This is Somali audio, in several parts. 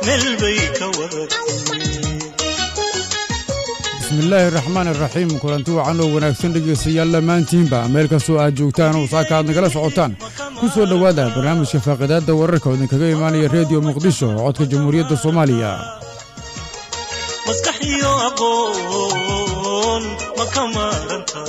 meel bay ka wada bismillaahi raxmaan iraxiim kulanti wacan oo wanaagsan dhegaystayaal dhammaantiinba meel kastoo aad joogtaan oo saaka aad nagala socotaan ku soo dhowaada barnaamijka faaqidaadda wararka oo idinkaga imaanaya rediyo muqdisho oo codka jamhuuriyadda soomaaliya maskax iyo aqoon ma ka maaranta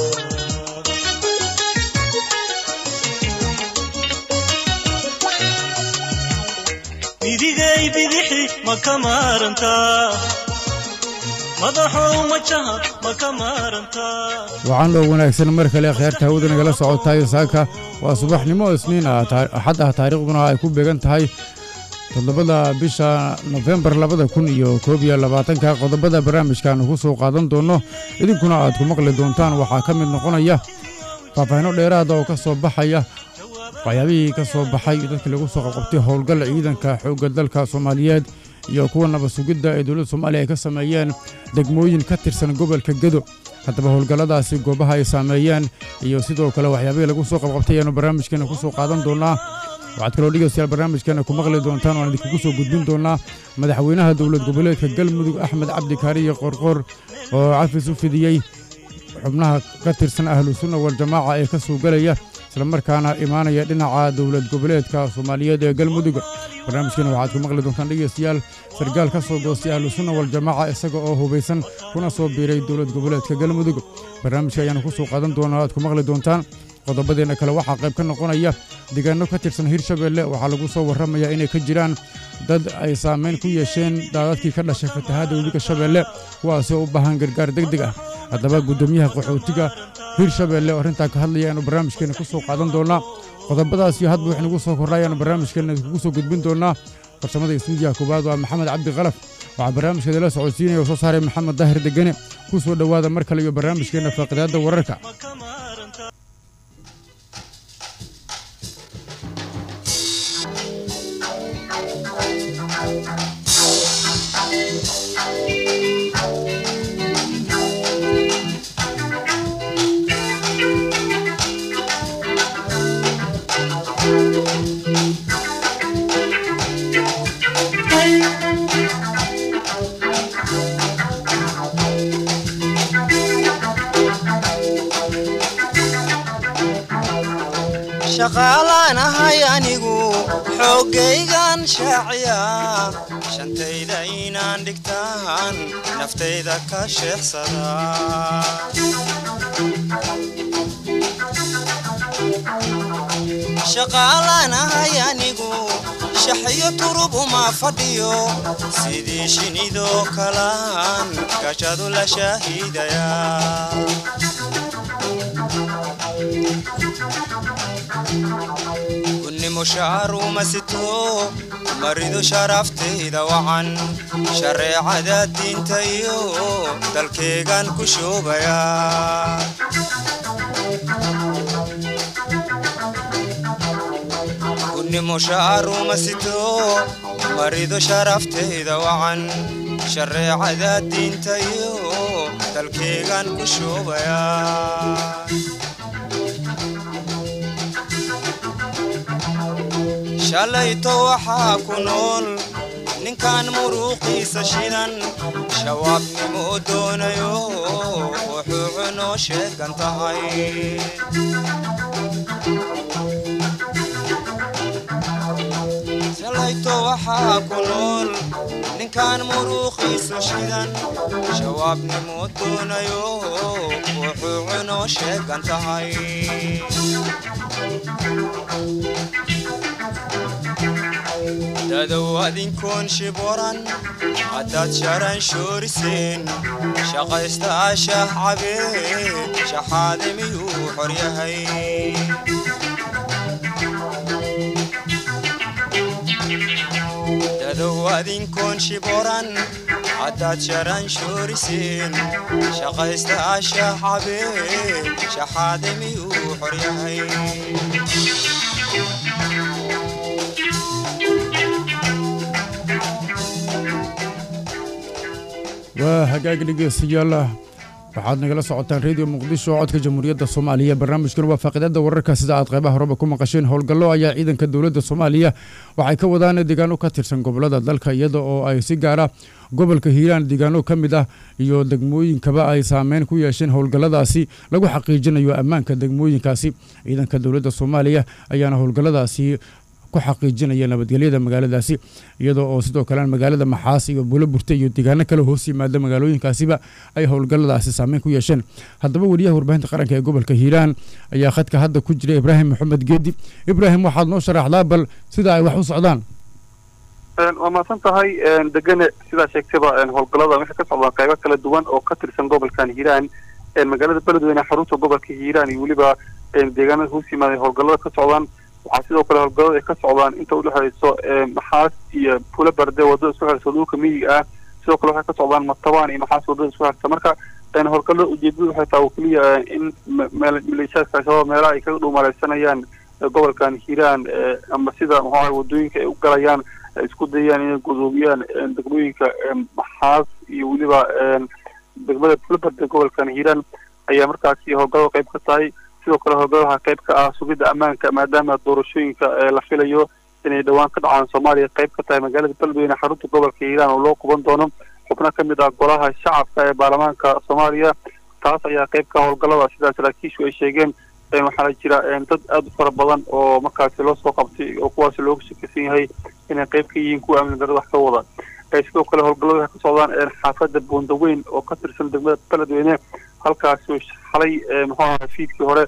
midigay bidixi ma ka maarantaa madaxow majaha ma ka maarantaa wacan oo wanaagsan mar kale kheerta hawada nagala socotayo saaka waa subaxnimo isniin ah axad ah taariikhduna ay ku beegan tahay toddobada bisha nofembar labada kun iyo koob iyo labaatanka qodobada barnaamijkaanu ku soo qaadan doonno idinkuna aad ku maqli doontaan waxaa ka mid noqonaya faahfaahino dheeraada oo ka soo baxaya waxyaabihii ka soo baxay dadkii lagu soo qabqabtay howlgal ciidanka xoogga dalka soomaaliyeed iyo kuwa nabad sugidda ee dowladda soomaaliya ay ka sameeyeen degmooyin ka tirsan gobolka gedo haddaba howlgalladaasi goobaha ay saameeyeen iyo sidoo kale waxyaabihii lagu soo qabqabtay ayaanu barnaamijkeena ku soo qaadan doonnaa waxaad kaloo dhegaystayaal barnaamijkeena ku maqli doontaan waan idinkugu soo gudbin doonnaa madaxweynaha dowlad goboleedka galmudug axmed cabdi kaariye qorqor oo cafis u fidiyey xubnaha ka tirsan ahlu sunna waljamaaca ee ka soo gelaya islamarkaana imaanaya dhinaca dowlad goboleedka soomaaliyeed ee galmudug barnaamijkeena waxaad ku maqli doontaan dhegaystayaal sargaal ka soo goostay ahlu sunna waljamaaca isaga oo hubaysan kuna soo biiray dowlad goboleedka galmudug barnaamijka ayaanu ku soo qaadan doonaa aad ku maqli doontaan qodobadeenna kale waxaa qayb ka noqonaya deegaanno ka tirsan hirshabeelle waxaa lagu soo warramayaa inay ka jiraan dad ay saamayn ku yeesheen daadadkii ka dhashay fatahaadda webiga shabeelle kuwaasi oo u baahan gargaar deg deg ah haddaba guddoomiyaha qaxootiga hirshabeelle oo arrintaa ka hadlaya ayaanu barnaamijkeenna ku soo qaadan doonnaa qodobadaas iyo hadba wax nagu soo kordha ayaanu barnaamijkeenna kugu soo gudbin doonnaa farsamada istuudiyaha koowaad waa maxamed cabdi kalaf waxaa barnaamijkeeda la socodsiinaya oo soo saaray maxamed daahir degene ku soo dhowaada mar kale iyo barnaamijkeenna faaqidaadda wararka shaqaalaan ahay anigu xooggaygan shaaciya shantayda inaan dhigtaan naftayda ka sheexsada shaqaalaan ahay anigu shaxyo turub uma fadhiyo sidii shinidoo kalaan gajadu la shaahiidaya gunnimo shaaruma sito maridu sharaftayda wacan shareecada diinta iyo dalkeegan ku shoobaya gunnimo shaaruma sito maridu sharaftayda wacan shareecada diinta iyo dalkeegan ku shoobaya shalayto waxaa ku nool ninkan muruuqiisa shidan shawaabnimo doonayo wuxuu cunoo sheegan tahay shalayto waxaa ku nool ninkan muruuqiisa shidan shawaabnimo doonayo wuxuu cunoo sheegan tahay dadow adinkoon shiboran haddaad sharan shooriseen shaqaysta ashah cabee shaxaade miyuu xor yahay dadow adinkoon shiboran haddaad sharan shooriseen shaqaysta ashah cabee shaxaade miyuu xor yahay waa hagaag dhegeystayaal waxaad nagala socotaan reediyo muqdisho codka jamhuuriyadda soomaaliya barnaamijkan waa faaqiidada wararka sida aad qaybaha horeba ku maqasheen howlgallo ayaa ciidanka dowladda soomaaliya waxay ka wadaan deegaano ka tirsan gobolada dalka iyada oo ay si gaara gobolka hiiraan deegaano ka mid ah iyo degmooyinkaba ay saameyn ku yeesheen howlgalladaasi lagu xaqiijinayo ammaanka degmooyinkaasi ciidanka dowladda soomaaliya ayaana howlgalladaasi ku xaqiijinaya nabadgelyada magaaladaasi iyadoo oo sidoo kalena magaalada maxaas iyo buulo burte iyo deegaano kale hoos yimaada magaalooyinkaasiba ay howlgalladaasi saameyn ku yeesheen haddaba weriyaha warbaahinta qaranka ee gobolka hiiraan ayaa khadka hadda ku jira ibraahim maxamed geedi ibraahim waxaad noo sharaxdaa bal sida ay wax u socdaan waa mahadsan tahay degane sidaa sheegtayba howlgallada waxay ka socdaan qaybo kala duwan oo ka tirsan gobolkan hiiraan magaalada beledweyne xarunta gobolka hiiraan iyo weliba deegaanada hoos yimaada howlgallada ka socdaan waxaa sidoo kale howlgallada ay ka socdaan inta udhexayso maxaas iyo pulo barde wadada isku xirta dhulka miyiga ah sidoo kale waxay ka socdaan matabaan iyo maxaas wadada isku xirta marka howlgallada ujeedadu waxay tahay oo keliya in maleeshiyaadka al-shabaab meelaha ay kaga dhuumalaysanayaan gobolkan hiiraan ama sida muxuu ahay wadooyinka ay u galayaan isku dayaan inay gudoomiyaan degmooyinka maxaas iyo weliba degmada pulo barde gobolkan hiiraan ayaa markaasi howlgallada qayb ka tahay sidoo kale howlgalladaha qayb ka ah sugidda ammaanka maadaama doorashooyinka la filayo inay dhowaan ka dhacaan soomaaliya qayb ka tahay magaalada beledweyne xarunta gobolka hiiraan oo loo quban doono xubno ka mid ah golaha shacabka ee baarlamaanka soomaaliya taas ayaa qayb ka howlgallada sidaa saraakiishu ay sheegeen waxaana jira dad aada u fara badan oo markaasi loo soo qabtay oo kuwaasi looga shakaysan yahay inay qayb ka yihiin kuwa amni darada wax ka wada sidoo kale howlgallada waxay ka socdaan xaafadda buundaweyn oo ka tirsan degmada beledweyne halkaasi xalay muxuu ahaa fiidkii hore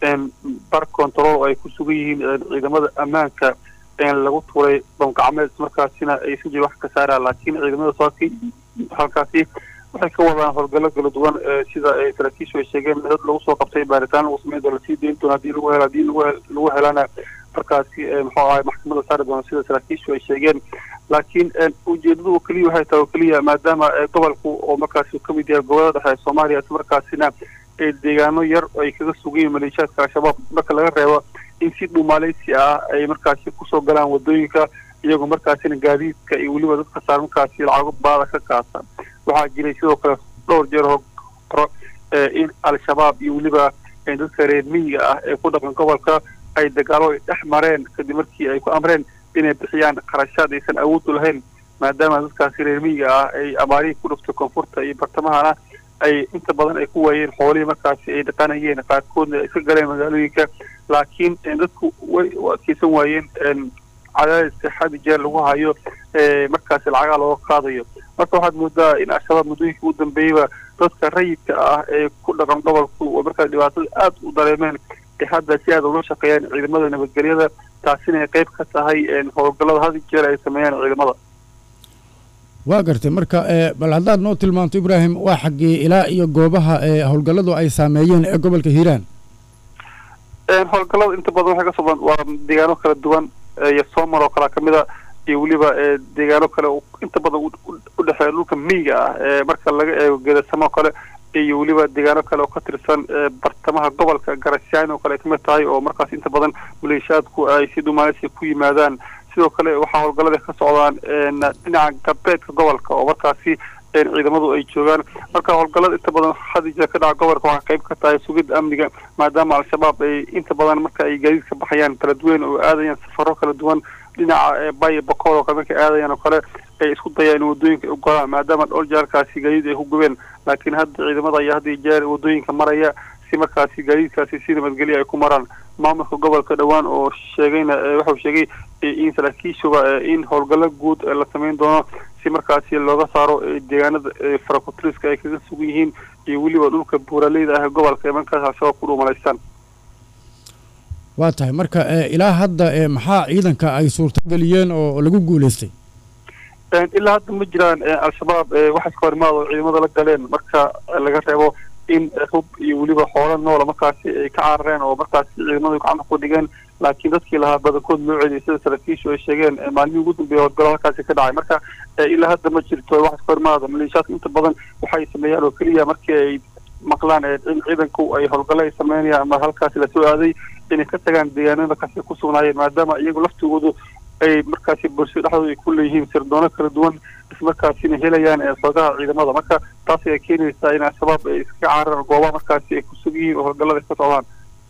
bar control oo ay ku sugan yihiin ciidamada ammaanka lagu tuuray bamgacmeed markaasina ay isu jira wax ka saaraan laakiin ciidamada soaki halkaasi waxay ka wadaan howlgallo kala duwan sida saraakiishu ay sheegeen dad lagu soo qabtay baaritaan lagu sameyn doono lasii dayn doono haddii lagu helo haddii lagu helana markaasi muxuu ahay maxkamada saari doono sida saraakiishu ay sheegeen laakiin ujeedadu keliya waxay tahay oo keliya maadaama gobolku oo markaasi ka mid yahay gobolada dhexe ee soomaaliya isla markaasina deegaano yar ay kaga sugayiin maleeshiyaadka al-shabaab marka laga reebo in si dhumaaleysi ah ay markaasi kusoo galaan wadooyinka iyagoo markaasina gaadiidka iyo weliba dadka saar markaasi lacago baada ka qaata waxaa jiray sidoo kale dhowr jeer horo in al-shabaab iyo weliba dadka reer miyiga ah ee ku dhaqan gobolka ay dagaalo ay dhex mareen kadib markii ay ku amreen inay bixiyaan kharashaad aysan awood u lahayn maadaama dadkaasi reer miyiga ah ay abaarihii ku dhuftay koonfurta iyo bartamahana ay inta badan ay ku waayeen xoolihii markaasi ay dhaqanayeen qaarkoodna ay iska galeen magaalooyinka laakiin dadku way u adkeysan waayeen cadaadiska xadi jeer lagu hayo markaasi lacagaa looga qaadayo marka waxaad moodaa in al-shabaab muddooyinkii ugu dambeeyeyba dadka rayidka ah ee ku dhaqan gobolku oo markaa dhibaatada aada u dareemeen ee hadda si aada ula shaqeeyaan ciidamada nabadgelyada taasina ay qayb ka tahay howlgallada had jeer ay sameeyaan ciidamada waa gartay marka bal haddaad noo tilmaanto ibraahim waa xaggii ilaa iyo goobaha howlgalladu ay saameeyeen ee gobolka hiiraan howlgallada inta badan waxay ka socdaan waa deegaano kala duwan iyo soomar oo kalea kamid a iyo weliba deegaano kale inta badan udhexeeya dhulka miyiga ah marka laga eego geedasamo kale iyo weliba deegaano kale oo ka tirsan bartamaha gobolka garasyaani oo kale ay kamid tahay oo markaas inta badan maleeshiyaadku ay si dhumaaleysi ku yimaadaan sidoo kale waxaa howlgallada ka socdaan dhinaca galbeedka gobolka oo markaasi ciidamadu ay joogaan marka howlgallada inta badan hadija ka dhaca gobolka waxaa qayb ka tahay sugidda amniga maadaama al-shabaab ay inta badan marka ay gaadiid ka baxayaan kala duwan oo aadayaan safaro kala duwan dhinaca bayo bakool oo kale markay aadayaan oo kale ay isku dayaan in wadooyinka ay u golaan maadaama dhowr jeerkaasi gaadiid ay ku gubeen laakiin hadda ciidamada ayaa hadda jeer wadooyinka maraya si markaasi gaadiidkaasi si nabadgelya ay ku maraan maamulka gobolka dhowaan oo sheegayna waxau sheegay in saraakiishuba in howlgallo guud la samayn doono si markaasi looga saaro deegaanada farakutiriska ay kaga sugan yihiin iyo weliba dhulka buuraleyda ah ee gobolka ee markaas al-shabaab ku dhuumalaystaan waa tahay marka ilaa hadda maxaa ciidanka ay suurtageliyeen oo lagu guulaystay ilaa hadda ma jiraan al-shabaab waxa iska hor imaado ciidamada la galeen marka laga reebo in hub iyo weliba xoolo noola markaasi ay ka carareen oo markaasi ciidamadu gacanta ku dhigeen laakiin dadkii lahaa badankood loo celiyay sida saraakiishu ay sheegeen maalmihii ugu dambeeyay howlgallo halkaasi ka dhacay marka ilaa hadda ma jirto wax iska hor imaado maleeshiyaadka inta badan waxay sameeyaan oo keliya markii ay maqlaan in ciidanku ay howlgallo ay sameynayaan ama halkaasi lasoo aaday inay ka tagaan deegaanada markaasi ku sugnaayeen maadaama iyagu laftigoodu ay markaasi bulshada dhexdooda ay ku leeyihiin sirdoono kala duwan ismarkaasina helayaan xogaha ciidamada marka taas ayaa keenaysaa in al-shabaab ay iska cararaan goobaha markaasi ay ku sug yihiin oo howlgallada ka socdaan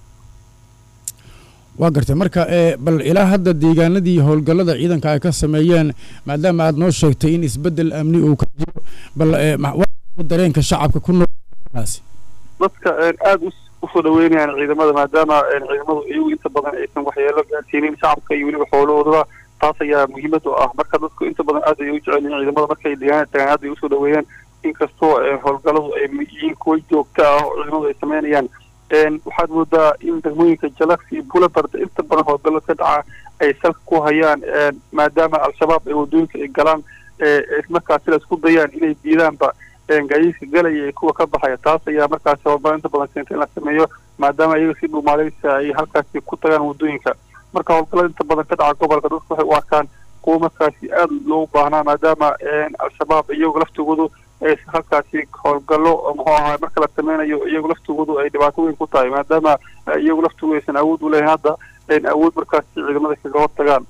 waa gartay marka bal ilaa hadda deegaanadii howlgallada ciidanka ay ka sameeyeen maadaama aad noo sheegtay in isbeddel amni uu ka jiro bal dareenka shacabka ku noolkaasi dadka aada usoo dhaweynayaan ciidamada maadaama ciidamadu iyagu inta badan aysan waxyeelo gaarsiinin shacabka iyo weliba xoolahoodaba taas ayaa muhiimad u ah marka dadku inta badan aad ay u jecel yihiin ciidamada markay deegaana tagaan aad ay usoo dhaweeyaan inkastoo howlgalladu ay yihiin kuwa joogta ah oo ciidamadu ay sameynayaan waxaad moodaa in degmooyinka jalax iyo bulabard inta badan howlgallo ka dhaca ay salka ku hayaan maadaama al-shabaab ay waddooyinka ay galaan markaasi la isku dayaan inay diidaanba gaadiidka galaya ee kuwa ka baxaya taas ayaa markaasi howlgallo inta badan keenta in la sameeyo maadaama iyaga si dhumaaleysa ay halkaasi ku tagaan waddooyinka marka howlgallada inta badan ka dhaca gobolka dadku waxay u arkaan kuwa markaasi aada loogu baahnaa maadaama al-shabaab iyagu laftigoodu halkaasi howlgallo muxuu ahaa marka la sameynayo iyagu laftigoodu ay dhibaato weyn ku tahay maadaama iyagu laftigoodu aysan awood u lehayn hadda awood markaasi ciidamada kaga hortagaan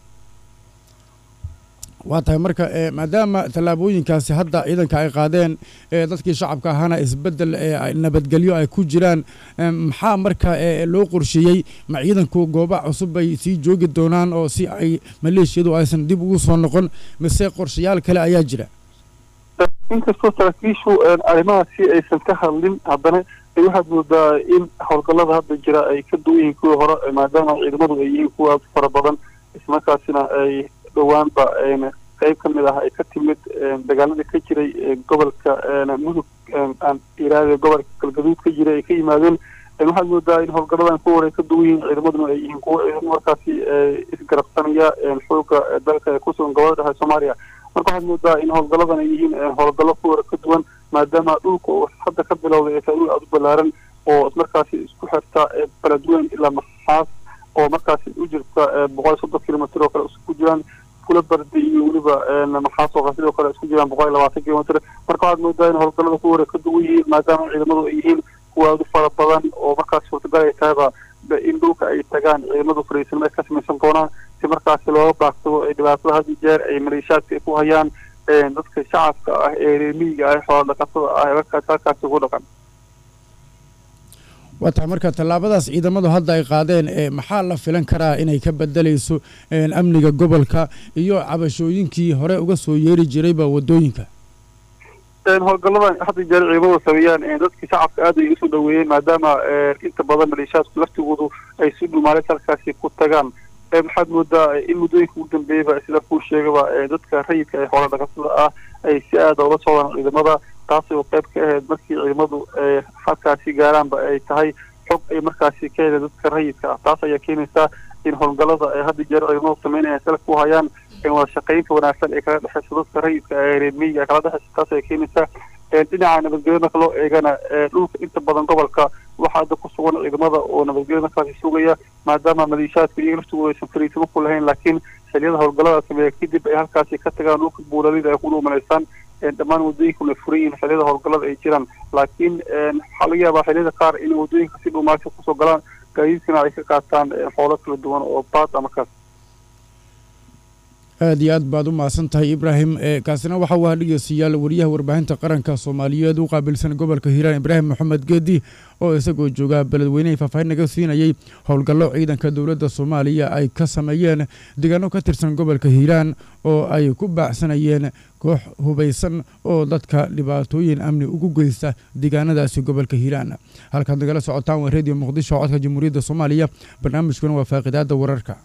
waa tahay marka maadaama tallaabooyinkaasi hadda ciidanka ay qaadeen dadkii shacabka ahaana isbeddel nabadgelyo ay ku jiraan maxaa marka loo qorsheeyey ma ciidanku gooba cusub bay sii joogi doonaan oo si ay maleeshiyadu aysan dib ugu soo noqon mise qorshayaal kale ayaa jira inkastoo saraakiishu arrimahaasi aysan ka hadlin haddana waxaad moodaa in howlgallada hadda jira ay ka duwan yihiin kuwii hore maadaama ciidamadu ay yihiin kuwa fara badan ismarkaasina ay dhowaanba qayb ka mid ah ay ka timid dagaaladii ka jiray gobolka mudug aan iraade gobolka galgaduud ka jiray ay ka yimaadeen waxaad moodaa in howlgalladan kuwa hore ay ka duwan yihiin ciidamaduna ay yihiin kuwa ciidamo markaasi isgarabsanaya xooga dalka ee kusugan gobolada dhexe soomaaliya marka waxaad moodaa in howlgalladan ay yihiin howlgallo kuwa hore ka duwan maadaama dhulka uu hadda ka bilowday ee dhul aada u ballaaran oo markaasi isku xirta beledweyn ilaa maxaas oo markaasi u jirta boqol iyo soddon kilomitr oo kale isku jiraan kula bardi iyo weliba maxaas oo sidoo kale isku jiraan boqol iyo labaatan kilomitr marka waxaad moodaa in howlgallada kuwa hore ka duwan yihiin maadaama ciidamadu ay yihiin kuwa aada u fara badan oo markaas suurtagal ay tahayba in dhulka ay tagaan ciidamadu fariisanimo ay ka samaysan doonaan si markaasi looga baagsado ay dhibaatada had iyo jeer ay maleeshaadka ay ku hayaan dadka shacabka ah ee reemiyiga ah xoola dhaqatada ah ee markaas halkaasi ugu dhaqan waa tahay marka tallaabadaas ciidamadu hadda ay qaadeen maxaa la filan karaa inay ka bedelayso amniga gobolka iyo cabashooyinkii hore uga soo yeeri jirayba waddooyinka howlgalladan hadda jeer ciidamadu sameeyaan dadkii shacabka aad ay usoo dhaweeyeen maadaama inta badan maleeshaadku laftigoodu ay si dhumaalis halkaasi ku tagaan waxaad moodaa in muddooyinka ugu dambeeyaba sida kuu sheegaba dadka rayidka ee xoola dhaqatada ah ay si aada ula socdaan ciidamada taasi oo qayb ka ahayd markii ciidamadu halkaasi gaaraanba ay tahay xog ay markaasi ka heleen dadka rayidka ah taas ayaa keenaysaa in howlgallada ay hadda jeer ciidamadu sameynayaan salka ku hayaan wada shaqaynta wanaagsan ee kala dhexeysa dadka rayidka ee reermiyiga ee kala dhexeysa taas ayaa keenaysaa dhinaca nabadgelyo marka loo eegana dhulka inta badan gobolka waxaa hadda ku sugan ciidamada oo nabadgelyo markaasi sugaya maadaama maleeshaadku iyaga laftigooda aysan fariisimo ku lahayn laakiin xiliyada howlgallada sameeya kadib ay halkaasi ka tagaan dhulka buulalida ay ku dhuumanaysaan dhammaan waddooyinkuna furan yihiin xiliyada howlgallada ay jiraan laakiin waxaa laga yaabaa xiliyada qaar inay waddooyinka si dhuumaasha kusoo galaan gaadiidkana ay ka qaataan xoolo kala duwan oo baad ama kaas aad iyo aad baad u mahadsan tahay ibraahim kaasina waxa uu ahaa dhegeystayaal wariyaha warbaahinta qaranka soomaaliyeed u qaabilsan gobolka hiiraan ibraahim maxamed geedi oo isagoo jooga beledweynehay faahfaahin naga siinayey howlgallo ciidanka dowladda soomaaliya ay ka sameeyeen deegaano ka tirsan gobolka hiiraan oo ay ku baacsanayeen koox hubaysan oo dadka dhibaatooyin amni ugu geysta deegaanadaasi gobolka hiiraan halkaad nagala socotaan waa redio muqdisho codka jamhuuriyadda soomaaliya barnaamijkuna waa faaqidaada wararka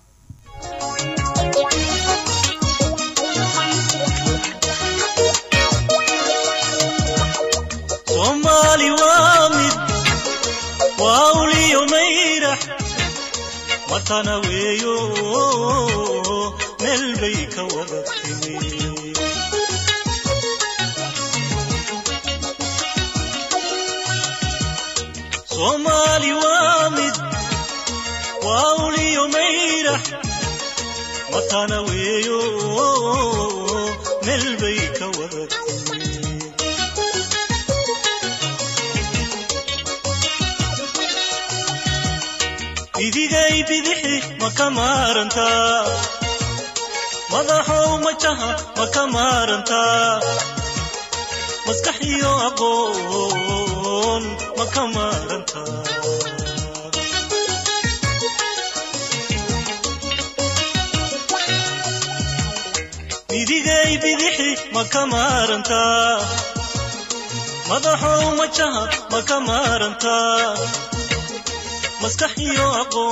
soomaali waa mid waa uliyo mayrax watana weeyo meel bay ka wada timi soomaali waa mid waa uliyo mayrax watana weeyo meel bay ka wada timi idigay bidixi ma ka maarantaa madaxow majaha ma ka maarantaa maskax iyo aqoon ma ka maarantaa midigay bidixi ma ka maarantaa madaxow majaha ma ka maarantaa maskax iyo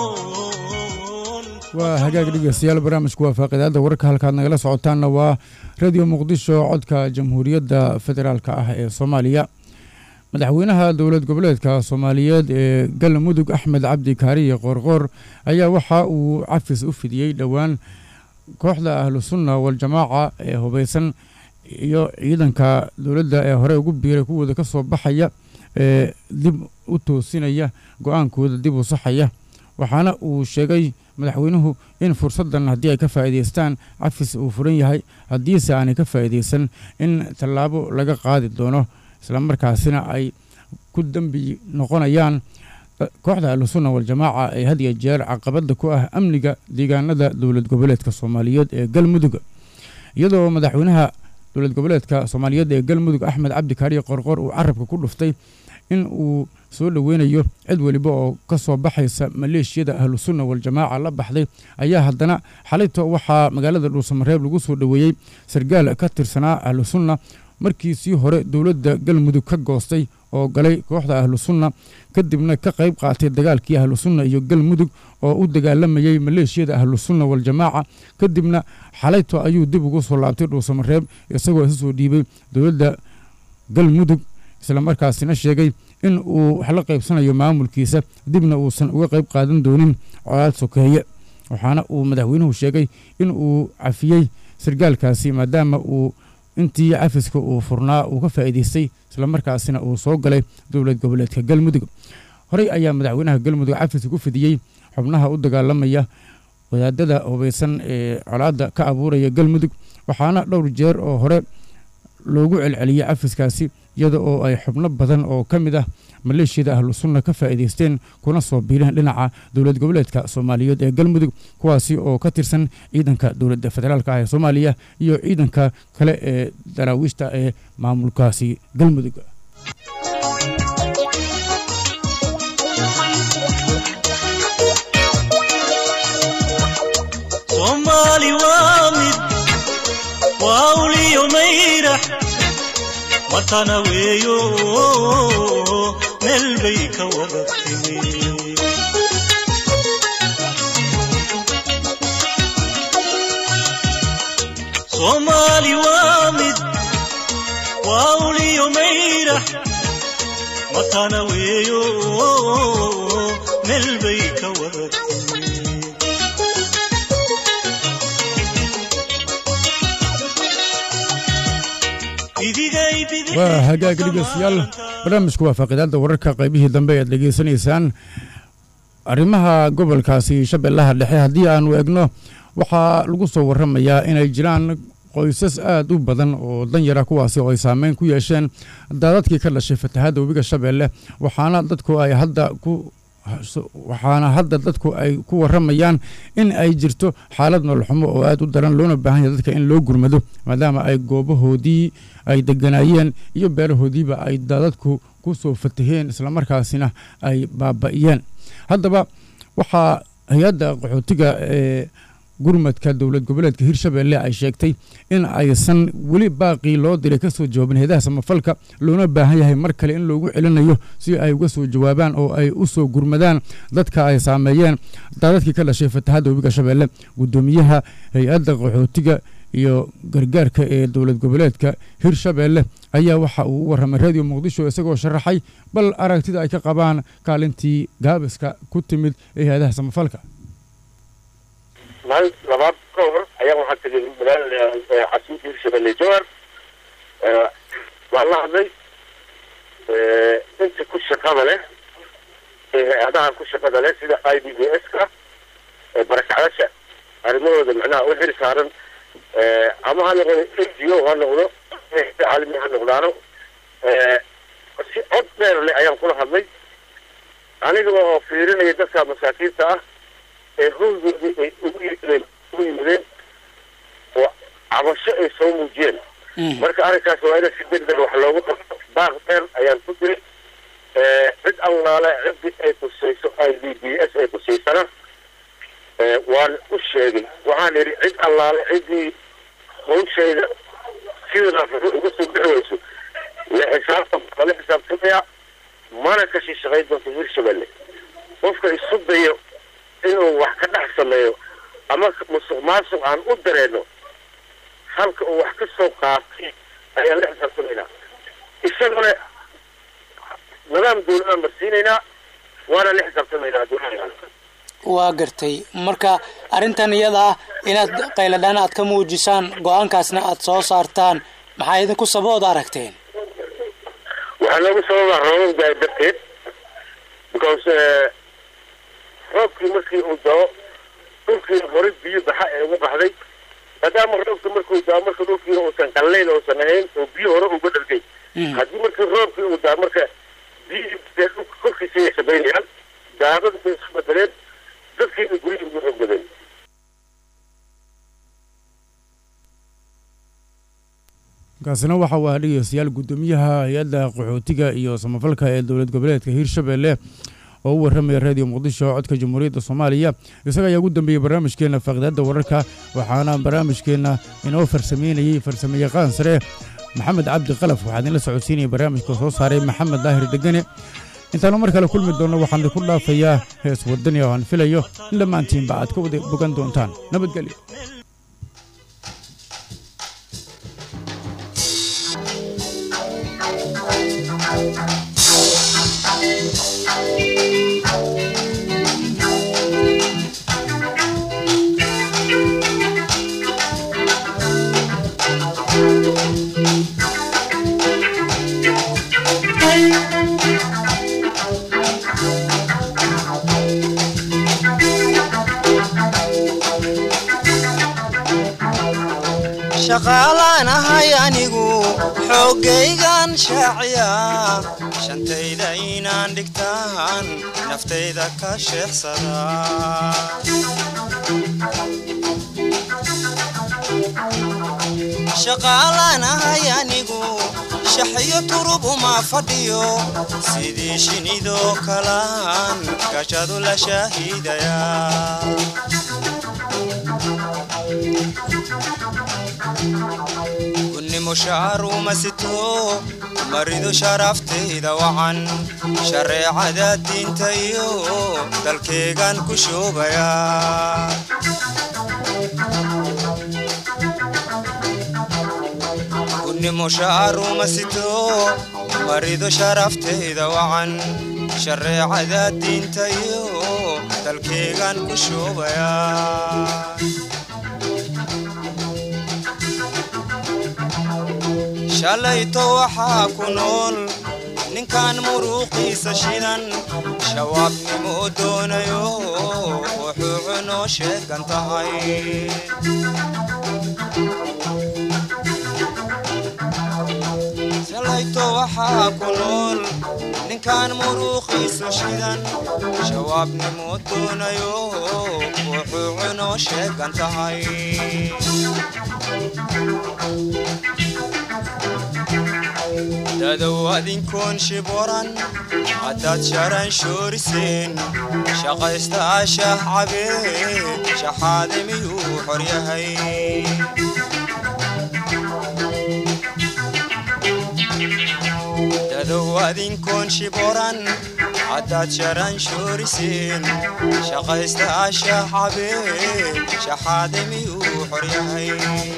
aqoon waa hagaag dhegeystayaal barnaamijku waa faaqidaada wararka halkaad nagala socotaanna waa radio muqdisho codka jamhuuriyadda federaalka ah ee soomaaliya madaxweynaha dowlad goboleedka soomaaliyeed ee galmudug axmed cabdi kaariye qoorqoor ayaa waxa uu cafis u fidiyey dhowaan kooxda ahlu sunna waljamaaca ee hubeysan iyo ciidanka dowladda ee hore ugu biiray kuwooda ka soo baxaya ee dib u toosinaya go-aankooda dib u saxaya waxaana uu sheegay madaxweynuhu in fursaddan haddii ay ka faa'iidaystaan cafis uu furan yahay haddiise aanay ka faa'iidaysan in tallaabo laga qaadi doono islamarkaasina ay ku dembi noqonayaan kooxda ahlusunna waljamaaca ee had iyo jeer caqabadda ku ah amniga deegaanada dowlad goboleedka soomaaliyeed ee galmudug iyadoo madaxweynaha dowlad goboleedka soomaaliyeed ee galmudug axmed cabdi kaariye qorqor uu carabka ku dhuftay in uu soo dhoweynayo cid weliba oo ka soo baxaysa maleeshiyada ahlusunna waljamaaca la baxday ayaa haddana xalayto waxaa magaalada dhuusamareeb lagu soo dhoweeyey sargaal ka tirsanaa ahlusunna markiisii hore dowladda galmudug ka goostay oo galay kooxda ahlusunna kadibna ka qayb qaatay dagaalkii ahlusunna iyo galmudug oo u dagaalamayey maleeshiyada ahlusunna waljamaaca kadibna xalayto ayuu dib ugu soo laabtay dhuusamareeb isagoo isu soo dhiibay dowladda galmudug islamarkaasina sheegay in uu wax la qaybsanayo maamulkiisa dibna uusan uga qayb qaadan doonin colaad sokeeye waxaana uu madaxweynuhu sheegay in uu cafiyey sargaalkaasi maadaama uu intii cafiska uu furnaa uu ka faa'iidaystay islamarkaasina uu soo galay dowlad goboleedka galmudug horey ayaa madaxweynaha galmudug cafis ku fidiyey xubnaha u dagaalamaya wadaadada hubeysan ee colaadda ka abuuraya galmudug waxaana dhowr jeer oo hore loogu celceliyey cafiskaasi iyada oo ay xubno badan oo ka mid ah maleeshiyada ahlu sunna ka faa'iidaysteen kuna soo biireen dhinaca dowlad goboleedka soomaaliyeed ee galmudug kuwaasi oo ka tirsan ciidanka dowladda federaalka ah ee soomaaliya iyo ciidanka kale ee daraawiishta ee maamulkaasi galmudug soomaali waa mid waa uliyo mayrax matana weeyo meel bay ka wada timi soomaali waa mid waa uliyo mayrax matana weeyo meel bay ka wada timi waa hagaag dhegeystayaal barnaamijku waa faaqidaadda wararka qaybihii dambe ayaad dhegeysanaysaan arrimaha gobolkaasi shabeellaha dhexe haddii aanu egno waxaa lagu soo warramayaa inay jiraan qoysas aad u badan oo danyara kuwaasi oo ay saameyn ku yeesheen daadadkii ka dhashay fatahaadda webiga shabeelle waxaana dadku ay hadda ku waxaana hadda dadku ay ku warramayaan in ay jirto xaalad nololxumo oo aad u daran loona baahan yahay dadka in loo gurmado maadaama ay goobahoodii ay deganaayeen iyo beerahoodiiba ay daadadku ku soo fataheen islamarkaasina ay baaba'iyeen haddaba waxaa hay-adda qaxootiga ee gurmadka dowlad goboleedka hirshabeelle ay sheegtay in aysan weli baaqii loo diray ka soo jawaabin heedaha samafalka loona baahan yahay mar kale in loogu celinayo si ay uga soo jawaabaan oo ay u soo gurmadaan dadka ay saameeyeen daadadkii ka dhashay fatahadda webiga shabeelle guddoomiyaha hay-adda qaxootiga iyo gargaarka ee dowlad goboleedka hirshabeelle ayaa waxa uu u warramay radio muqdisho isagoo sharaxay bal aragtida ay ka qabaan kaalintii gaabiska ku timid ee hay-adaha samafalka maalin labaad ka hor ayaa waxaan tegay magaalada casiimka hirshabelle jowar waan la hadlay inta ku shaqada leh ee hay-adaha ku shaqada leh sida i b b s ka barakacdasha arrimahooda macnaha u xil saaran ama ha noqdo n g o ha noqdo caalami ha noqdaano si cod dheer leh ayaan kula hadlay aniga oo fiirinaya dadka masaakiinta ah ee howgoodii ay ugu yimideen ugu yimideen cabasho ay soo muujiyeen marka arrinkaas waa in si degdeg wax loogu qabto baaq dheer ayaan ku diray cid allaale ciddii ay kusayso i b b s ay kusaysana waan u sheegay waxaan idhi cid allaale ciddii hawshayda sidaas uga soo bixi weyso la xisaabtan lala xisaabtamaya mana ka shishaqayn doonto hirshabelle qofka isu dayo inuu wax ka dhex sameeyo ama musuq maasuq aan u dareeno halka uu wax ka soo qaatay ayaan la xisaabtamaynaa isaguna nidaam dawladaan marsiinaynaa waana la xisaabtamaynaa dowlada waa gartay marka arrintan iyada ah inaad qayladhaan aad ka muujisaan go-aankaasna aad soo saartaan maxaa idinku sabood aragteen waxaa loogu sababaa roobab daay darteed because roobkii markii uu dao dhulkii horay biyo baxa ee uga baxday maadaama roobkii markuu daa marka dhulkiina uusan qallayn uusan ahayn oo biyo hore uga dhalgay haddii markii roobkii uu daa marka biyihii dhulka korkiisa ay sabaynayaan daadada bay isu bedeleen dadkiina guryihii ugu xoog badan kaasina waxa uu ahaa dhegeystayaal guddoomiyaha hay-adda qaxootiga iyo samafalka ee dowlad goboleedka hiirshabelle oo u warramaya raadiyo muqdisho codka jamhuuriyadda soomaaliya isaga ayaa ugu dambeeyey barnaamijkeenna faaqidaadda wararka waxaana barnaamijkeenna inoo farsameynayey farsamayaqaan sare maxamed cabdi qalaf waxaa idinla socodsiinaya barnaamijka soo saaray maxamed daahir degane intaanu mar kale kulmi doonno waxaan idinku dhaafayaa hees wadani oo aan filayo in dhammaantiinba aad ka wada bogan doontaan nabadgelyo shaqaalaan ahay anigu xooggaygan shaaciya shantayda inaan dhigtaan naftayda ka sheexsada shaqaalaan ahay anigu shaxyo turub uma fadhiyo sidii shinidoo kalaan gashadu la shaahiidaya kunnimo shaaruma sito maridu sharaftayda wacan shareecada diinta iyo dalkeegan ku shoobaya kunnimo shaaruma sito maridu sharaftayda wacan shareecada diinta iyo dalkeegan ku shoobaya shalayto waxaa ku nool ninkan muruuqiisa shidan shawaabnimo doonayo wuxuu cunoo sheegan tahay shalayto waxaa ku nool ninkan muruuqiisa shidan shawaabnimo doonayo wuxuu cunoo sheegan tahay dadow adinkoon shiboran haddaad sharan shooriseen shaqaysta ashah cabee shaxaade miyuu xor yahay dadow adinkoon shiboran haddaad sharan shooriseen shaqaysta ashah cabee shaxaade miyuu xor yahay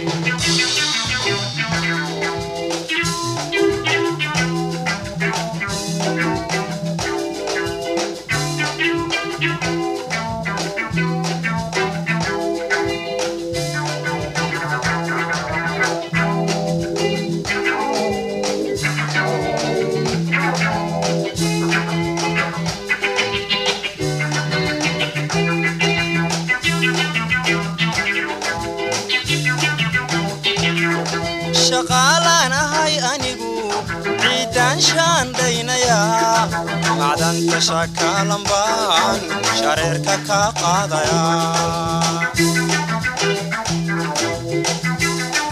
shaqaalaan ahay anigu ciiddaan shaandhaynayaa macdanta shakaalan baan shareerka kaa qaadayaa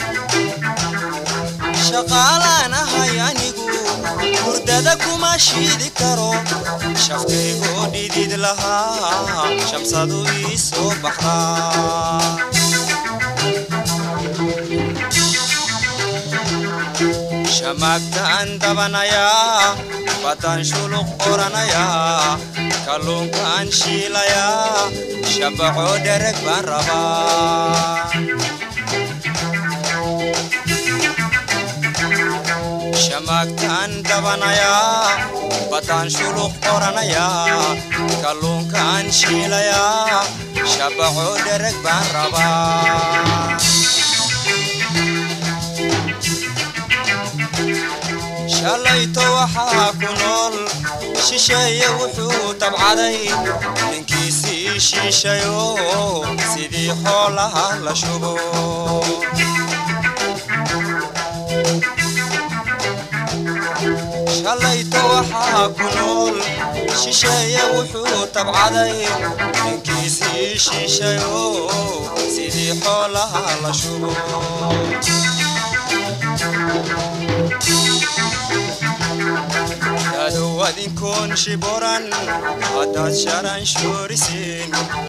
shaqaalaan ahay anigu hurdada kuma shiidi karo shafkaygoo dhidid lahaa shamsadu ii soo baxdaa shamaagtaan dabanayaa baddaan shuluq qoranayaa kalluunkaan shiilayaa shabacoo dhereg baan rabaa shamaagtaan dabanayaa baddaan shuluq qoranayaa kalluunkaan shiilayaa shabacoo dhereg baan rabaa shalayto waxaa ku nool shisheeye wuxuu tabcaday ninkiisii shiishayo sidii xoolaha la shubo shalayto waxaa ku nool shisheeye wuxuu tabcaday ninkiisii shiishayo sidii xoolaha la shubo dadow adinkoon shiboran haddaad sharan shoorisiin